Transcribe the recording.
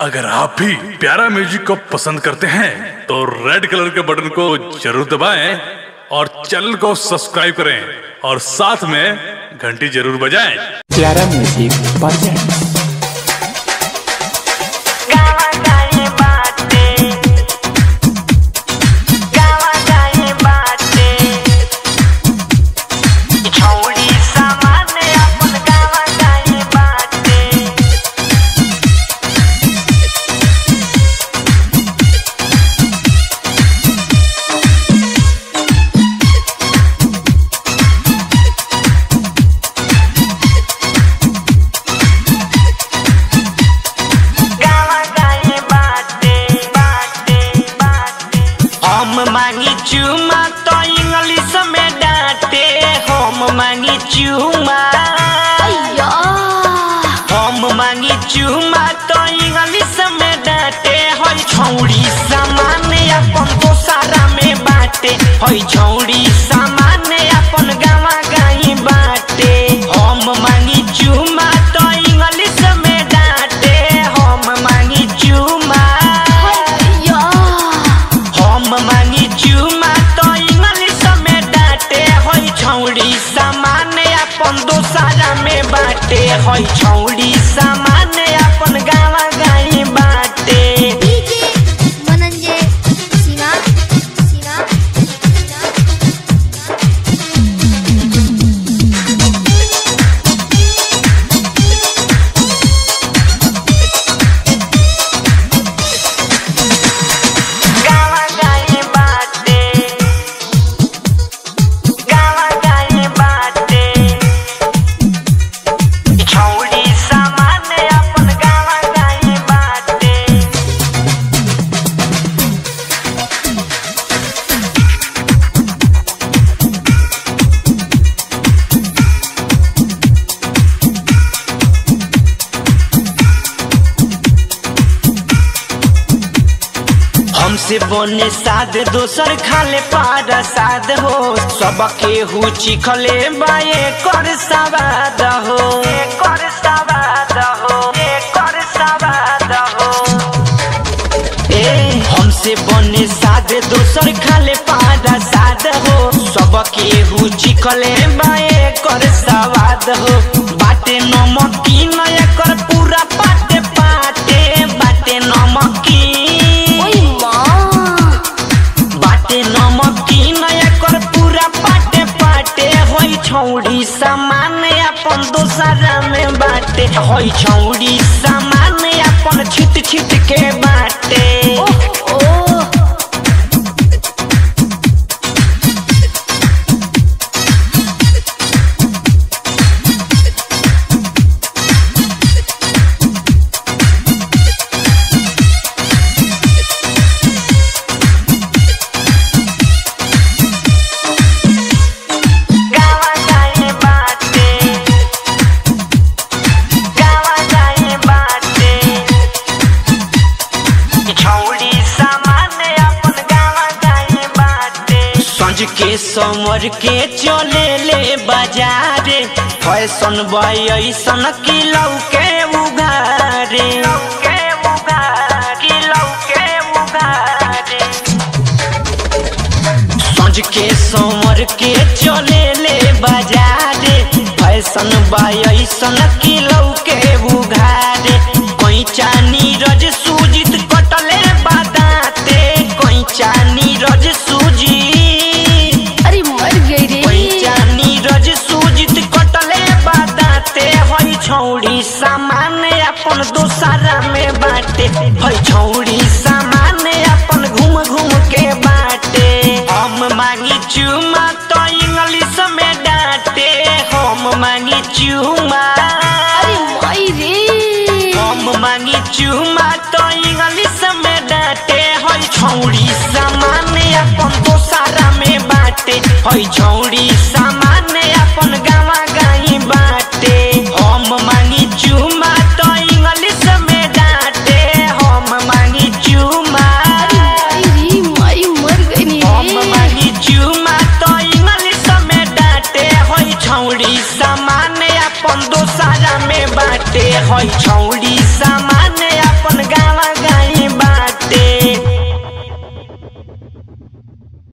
अगर आप भी प्यारा म्यूजिक को पसंद करते हैं तो रेड कलर के बटन को जरूर दबाएं और चैनल को सब्सक्राइब करें और साथ में घंटी जरूर बजाएं प्यारा म्यूजिक प्रेजेंट्स गावा गाए बाटे गावा गाए बाटे छोड़ी सामान अपन गावा गाए बाटे गावा गाए बाटे बाटे बाटे हम मांगी चुमा तो इंग्लिश में डांटे हम मांगी चुमा हम मांगी चुमा तो इंग्लिश में डांटे हई छौड़ी सामान अपन दोसारा में बाटे हई छौड़ी सामान अपन गावा गाई बाटे हम मांगी चुमा तो इंग्लिश में डांटे हम मांगी चुमा हम मांगी चुमा तो इंग्लिश में डांटे हई छौड़ी सामान अपन दोसारा में बाटे हई छौड़ी सामान अपन गावा गाई बाटे म्हणजे सीना सीना गावा गाई बाटे गावा गाई बाटे छौड़ी सामान अपन गावा गाई बाटे हमसे बने साध दोसर खाले पार साध हो सबके हु चिखले बाए कर सवाद हो कर सवाद हो कर सवाद हो ए हमसे बने साध दोसर खाले पार साध हो सबके हु चिखले बाए कर सवाद हो बाटे नमकी नया कर पूरा पाटे पाटे बाटे नमकी ओय मां बाटे नमकी नया कर पूरा पाटे पाटे होई छौड़ी सामान अपन दोसरा में बाटे होई छौड़ी सामान अपन छिट छिट के बाटे ओ गावा गाए बाटे गावा गाए बाटे छौड़ी सामान अपन गावा गाए बाटे संज के समर के चले ले बाजारे फैशन बय ऐसन की लौके उघारे लौके उघारे की लौके उघारे सज के समर के चले ले बाजारे फैशन बायसन किलो के बुघारे कोई चानी रज सूजित कटले बादाते कोई चानी रज सूजित अरे मर गई रे कोई चानी रज सूजित कटले बादाते हई छौड़ी सामान अपन दोसारा में बाटे हई छौड़ी सामान अपन घूम घूम के बाटे हम मांगी चुमा तो इंग्लिश में डांटे हम मांगी चुमा अरे माई रे हम मांगी चुमा तो इंग्लिश में डांटे हई छौड़ी सामान अपन दोसारा में बाटे हई छौड़ी सामान